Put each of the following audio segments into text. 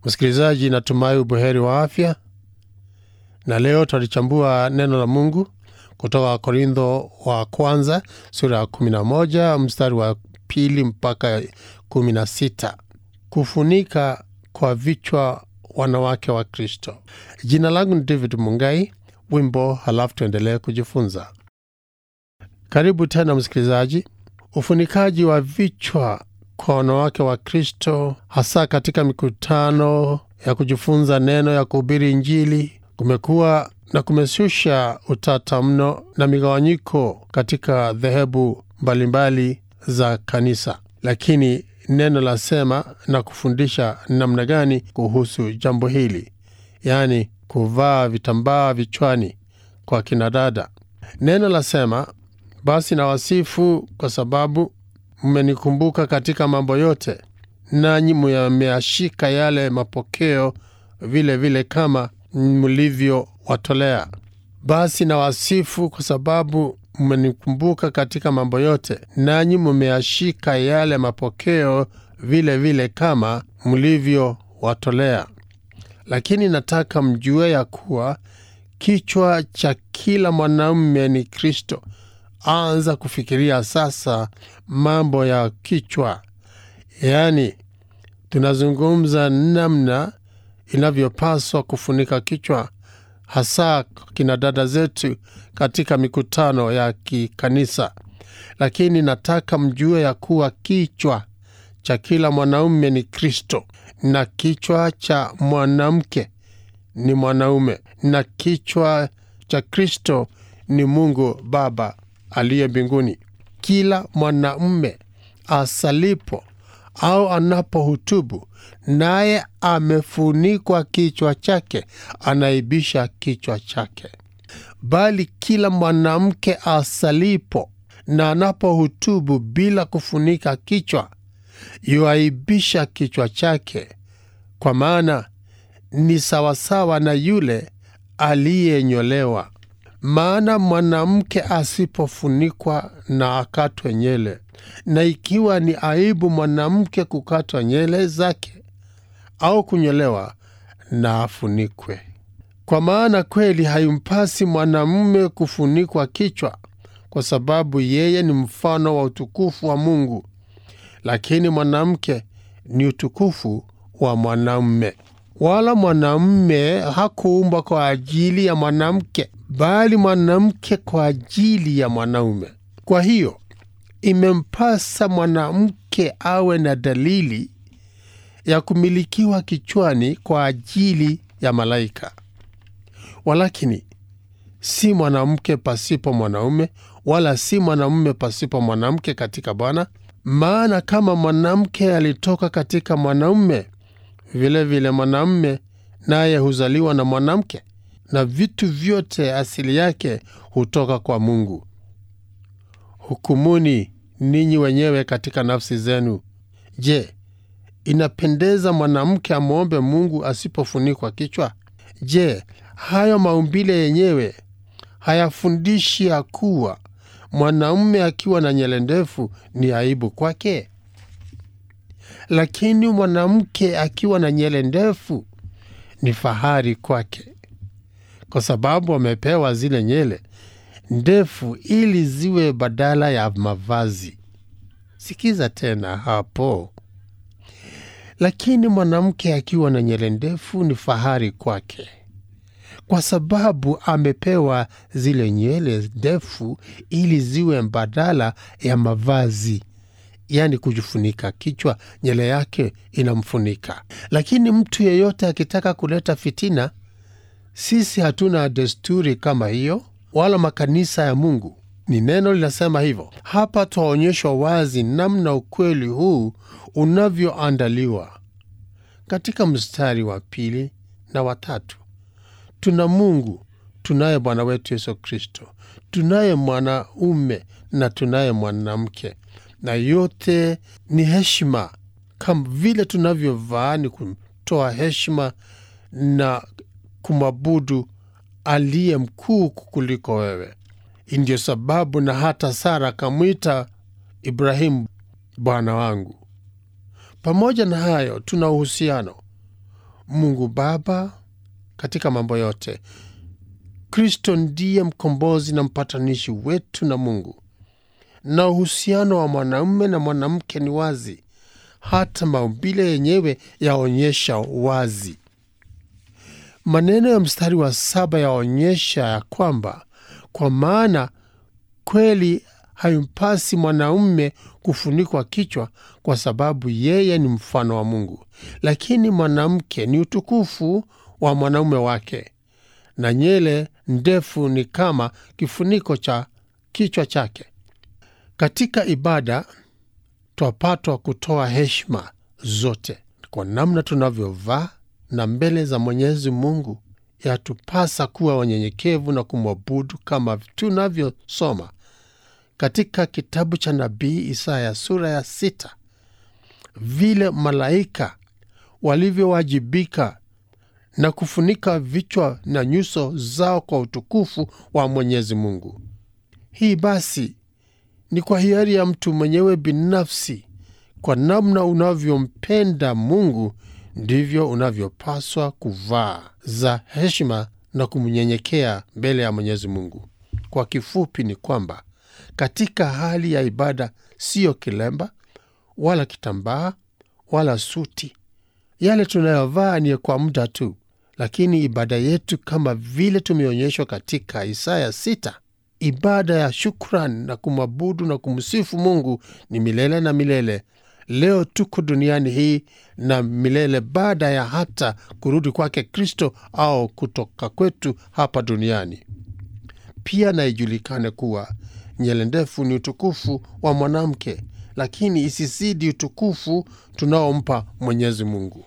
Msikilizaji, natumai ubuheri wa afya, na leo tutalichambua neno la Mungu kutoka Korintho wa kwanza sura ya 11 mstari wa pili mpaka 16, kufunika kwa vichwa wanawake wa Kristo. Jina langu ni David Mungai. Wimbo halafu tuendelee kujifunza. Karibu tena msikilizaji. Ufunikaji wa vichwa kwa wanawake wa Kristo, hasa katika mikutano ya kujifunza neno ya kuhubiri Injili, kumekuwa na kumeshusha utata mno na migawanyiko katika dhehebu mbalimbali za kanisa, lakini neno lasema na kufundisha namna gani kuhusu jambo hili, yaani kuvaa vitambaa vichwani kwa kinadada. Neno lasema basi nawasifu kwa sababu mmenikumbuka katika mambo yote, nanyi mmeashika yale mapokeo vile vile kama mlivyowatolea. Basi nawasifu kwa sababu mmenikumbuka katika mambo yote, nanyi mmeashika yale mapokeo vile vile kama mlivyowatolea. Lakini nataka mjue ya kuwa kichwa cha kila mwanamume ni Kristo. Anza kufikiria sasa mambo ya kichwa, yaani tunazungumza namna inavyopaswa kufunika kichwa, hasa kina dada zetu katika mikutano ya kikanisa. Lakini nataka mjue ya kuwa kichwa cha kila mwanaume ni Kristo, na kichwa cha mwanamke ni mwanaume, na kichwa cha Kristo ni Mungu Baba aliye mbinguni. Kila mwanaume asalipo au anapohutubu, naye amefunikwa kichwa chake, anaibisha kichwa chake. Bali kila mwanamke asalipo na anapohutubu bila kufunika kichwa, yuaibisha kichwa chake, kwa maana ni sawasawa na yule aliyenyolewa. Maana mwanamke asipofunikwa na akatwe nywele, na ikiwa ni aibu mwanamke kukatwa nywele zake au kunyolewa, na afunikwe. Kwa maana kweli haimpasi mwanamume kufunikwa kichwa, kwa sababu yeye ni mfano wa utukufu wa Mungu, lakini mwanamke ni utukufu wa mwanamume. Wala mwanamume hakuumbwa kwa ajili ya mwanamke, bali mwanamke kwa ajili ya mwanaume. Kwa hiyo imempasa mwanamke awe na dalili ya kumilikiwa kichwani kwa ajili ya malaika. Walakini si mwanamke pasipo mwanaume, wala si mwanamume pasipo mwanamke katika Bwana. Maana kama mwanamke alitoka katika mwanaume, vilevile mwanamume naye huzaliwa na mwanamke, na vitu vyote asili yake hutoka kwa Mungu. Hukumuni ninyi wenyewe katika nafsi zenu. Je, inapendeza mwanamke amwombe Mungu asipofunikwa kichwa? Je, hayo maumbile yenyewe hayafundishi ya kuwa mwanaume akiwa na nywele ndefu ni aibu kwake? Lakini mwanamke akiwa na nywele ndefu ni fahari kwake, kwa sababu amepewa zile nywele ndefu ili ziwe badala ya mavazi. Sikiza tena hapo. Lakini mwanamke akiwa na nywele ndefu ni fahari kwake, kwa sababu amepewa zile nywele ndefu ili ziwe badala ya mavazi, yaani kujifunika kichwa, nywele yake inamfunika. Lakini mtu yeyote akitaka kuleta fitina, sisi hatuna desturi kama hiyo, wala makanisa ya Mungu. Ni neno linasema hivyo. Hapa twaonyeshwa wazi namna ukweli huu unavyoandaliwa katika mstari wa pili na watatu. Tuna Mungu, tunaye Bwana wetu Yesu Kristo, tunaye mwanaume na tunaye mwanamke, na yote ni heshima. Kama vile tunavyovaa ni kutoa heshima na kumwabudu aliye mkuu kuliko wewe. Ndiyo sababu na hata Sara akamwita Ibrahimu bwana wangu. Pamoja na hayo, tuna uhusiano Mungu Baba katika mambo yote. Kristo ndiye mkombozi na mpatanishi wetu na Mungu, na uhusiano wa mwanamume na mwanamke ni wazi, hata maumbile yenyewe yaonyesha wazi. Maneno ya mstari wa saba yaonyesha ya kwamba kwa maana kweli haimpasi mwanaume kufunikwa kichwa kwa sababu yeye ni mfano wa Mungu, lakini mwanamke ni utukufu wa mwanaume wake, na nywele ndefu ni kama kifuniko cha kichwa chake. Katika ibada twapatwa kutoa heshima zote kwa namna tunavyovaa, na mbele za Mwenyezi Mungu yatupasa kuwa wanyenyekevu na kumwabudu kama tunavyosoma katika kitabu cha nabii Isaya sura ya sita, vile malaika walivyowajibika na kufunika vichwa na nyuso zao kwa utukufu wa Mwenyezi Mungu. Hii basi ni kwa hiari ya mtu mwenyewe binafsi. Kwa namna unavyompenda Mungu ndivyo unavyopaswa kuvaa za heshima na kumnyenyekea mbele ya Mwenyezi Mungu. Kwa kifupi ni kwamba katika hali ya ibada, siyo kilemba wala kitambaa wala suti. Yale tunayovaa ni kwa muda tu, lakini ibada yetu kama vile tumeonyeshwa katika Isaya sita, ibada ya shukrani na kumwabudu na kumsifu Mungu ni milele na milele. Leo tuko duniani hii na milele baada ya hata kurudi kwake Kristo au kutoka kwetu hapa duniani. Pia na ijulikane kuwa nywele ndefu ni utukufu wa mwanamke, lakini isizidi utukufu tunaompa Mwenyezi Mungu.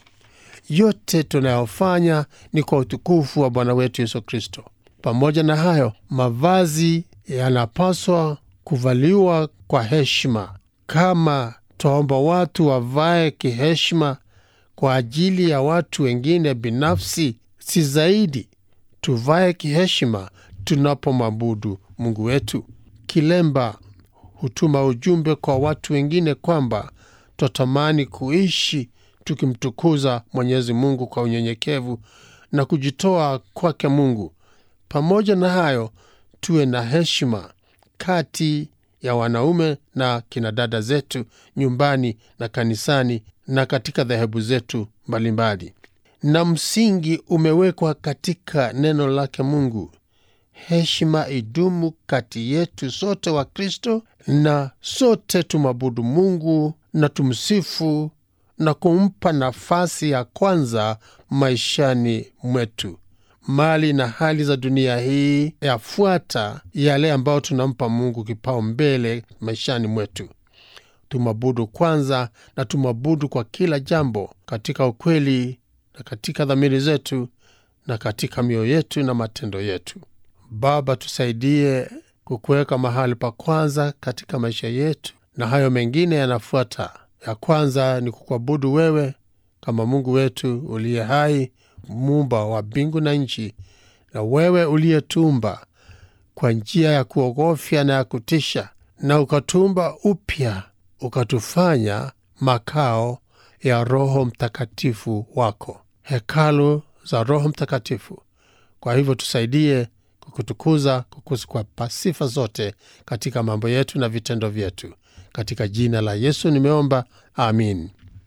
Yote tunayofanya ni kwa utukufu wa Bwana wetu Yesu Kristo. Pamoja na hayo, mavazi yanapaswa kuvaliwa kwa heshima. Kama twaomba watu wavae kiheshima kwa ajili ya watu wengine binafsi, si zaidi tuvae kiheshima tunapomwabudu Mungu wetu. Kilemba hutuma ujumbe kwa watu wengine kwamba twatamani kuishi tukimtukuza Mwenyezi Mungu kwa unyenyekevu na kujitoa kwake Mungu. Pamoja na hayo, tuwe na heshima kati ya wanaume na kinadada zetu nyumbani na kanisani na katika dhehebu zetu mbalimbali, na msingi umewekwa katika neno lake Mungu. Heshima idumu kati yetu sote wa Kristo, na sote tumwabudu Mungu na tumsifu na kumpa nafasi ya kwanza maishani mwetu. Mali na hali za dunia hii yafuata yale ambayo tunampa Mungu kipao mbele maishani mwetu. Tumwabudu kwanza, na tumwabudu kwa kila jambo, katika ukweli na katika dhamiri zetu na katika mioyo yetu na matendo yetu. Baba, tusaidie kukuweka mahali pa kwanza katika maisha yetu, na hayo mengine yanafuata. Ya kwanza ni kukuabudu wewe kama Mungu wetu uliye hai, muumba wa mbingu na nchi, na wewe uliyetumba kwa njia ya kuogofya na ya kutisha, na ukatumba upya, ukatufanya makao ya Roho Mtakatifu wako, hekalu za Roho Mtakatifu. Kwa hivyo tusaidie kukutukuza, kukupa sifa zote katika mambo yetu na vitendo vyetu, katika jina la Yesu nimeomba, amin.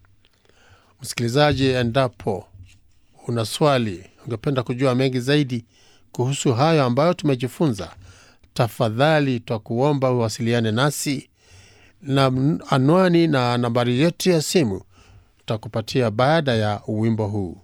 Msikilizaji, endapo una swali, ungependa kujua mengi zaidi kuhusu hayo ambayo tumejifunza, tafadhali twakuomba uwasiliane nasi, na anwani na nambari yetu ya simu tutakupatia baada ya wimbo huu.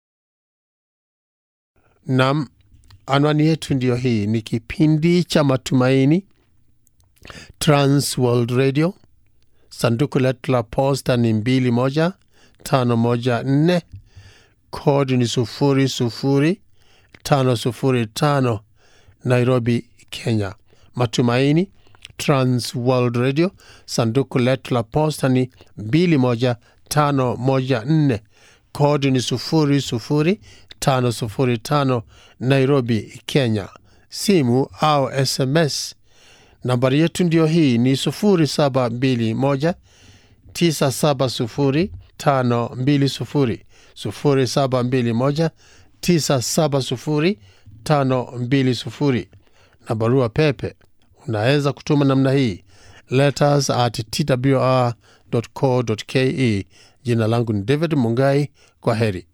Nam, anwani yetu ndiyo hii. Ni kipindi cha Matumaini, Trans World Radio. Sanduku letu la posta ni mbili moja tano moja nne. Kodi ni sufuri sufuri tano sufuri tano, Nairobi, Kenya. Matumaini, Trans World Radio. Sanduku letu la posta ni mbili moja tano moja nne. Kodi ni sufuri sufuri tano sufuri tano, Nairobi, Kenya. Simu au SMS nambari yetu ndiyo hii ni sufuri saba mbili moja tisa saba sufuri tano mbili sufuri 0721 970 520 na barua pepe unaweza kutuma namna hii letters at twr co ke jina langu ni david mungai kwa heri